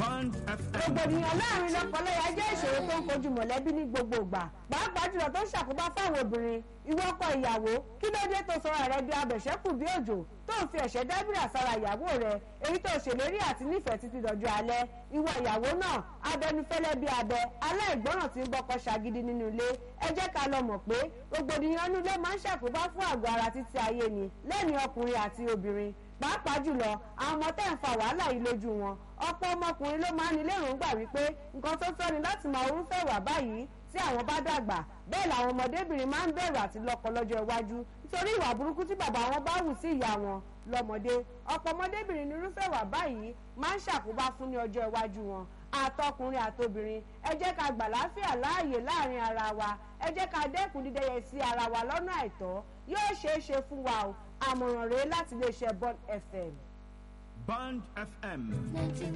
Band FM. rògbòdìyàn láàrin lọ́kọláya jẹ́ ìṣòro tó ń kojú mọ̀lẹ́bí ní gbogbo ìgbà pàápàá jùlọ tó ń ṣàkóbá fáwọn obìnrin ìwọ ọkọ ìyàwó kí ló dé tó sọra rẹ di abẹ̀ṣẹ́kù bí òjò tó ń fi ẹ̀ṣẹ́ dábìrà sára ìyàwó rẹ èyí tó ṣèlérí àti nífẹ̀ẹ́ títí dọjọ́ alẹ́ ìwọ ìyàwó náà abẹnufẹ́lẹ́ bí abẹ aláìgbọràn tí ń bọ́kọ ṣagídí nínú ilé ẹ jẹ́ ká lọ mọ̀ pé rògbòdìyàn inú ilé máa ń ṣàkóbá fún àgọ́ ara títí ayé ni lẹ́ni ọkùnrin àti obìnrin pàápàá jùlọ àwọn ọmọ tẹ́ ń fa wàhálà yìí lójú wọn ọ̀pọ̀ ọmọkùnrin ló máa ń ní lérògbà wípé nǹkan tó tọ́ ni láti máa orúfẹ́ wà báyìí tí àwọn bá dàgbà bẹ́ẹ̀ làwọn ọmọdébìnrin máa ń bẹ̀rù àti lọ́kọ lọ́jọ́ iwájú nítorí ìwà burúkú tí bàbá wọn bá hù sí ìyá wọn lọ́mọdé ọ̀pọ̀ ọmọdébìnrin ní irúfẹ́ wà báyìí máa ń ṣàkóbá fún ní ọjọ́ iwájú wọn àtọkùnrin àtobìnrin ẹ jẹ́ ká gbà láfíà láàyè láàrin ara wa ẹ jẹ́ ká dẹ́kun dídẹ́yẹ sí ara wa lọ́nà àìtọ́ yóò ṣeé ṣe fún wa o àmọ̀ràn rèé láti iléeṣẹ́ Bond FM. Band FM.